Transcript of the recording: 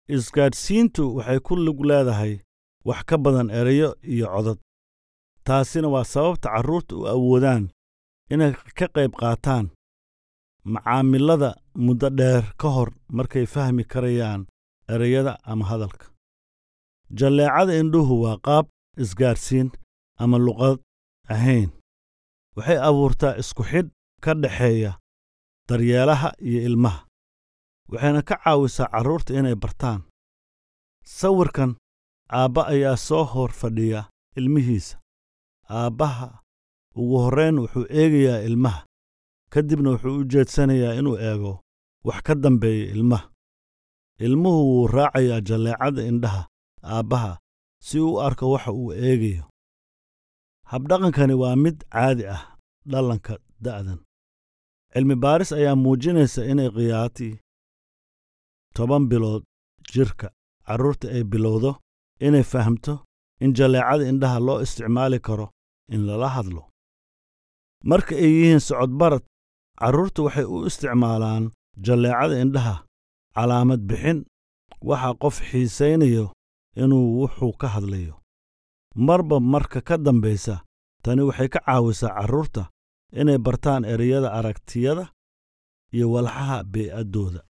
isgaadhsiintu waxay ku lug leedahay wax ka badan erayo iyo codad taasina waa sababta carruurta u awoodaan inay ka qayb qaataan macaamilada muddo dheer ka hor markay fahmi karayaan ereyada ama hadalka jalleecada indhuhu waa qaab isgaadhsiin ama luqad ahayn waxay abuurtaa isku xidh ka dhexeeya daryeelaha iyo ilmaha waxayna ka caawisaa carruurta inay bartaan sawirkan aabba ayaa soo hor fadhiya ilmihiisa aabbaha ugu horrayn wuxuu eegayaa ilmaha ka dibna wuxuu u jeedsanayaa inuu eego wax ka dambeeya ilmaha ilmuhu wuu raacayaa jalleecada indhaha aabbaha si uu u arko waxa uu eegayo habdhaqankani waa mid caadi ah dhalanka da'dan cilmi baaris ayaa muujinaysa inay qiyaatii toban bilood jirka carruurta ay bilowdo inay fahamto in jalleecada indhaha loo isticmaali karo in lala hadlo marka ay yihiin socodbarad carruurtu waxay u isticmaalaan jalleecada indhaha calaamad bixin waxa qof xiisaynayo inuu wuxuu ka hadlayo marba marka ka dambaysa tani waxay ka caawisaa carruurta inay bartaan ereyada aragtiyada iyo walxaha bee'addooda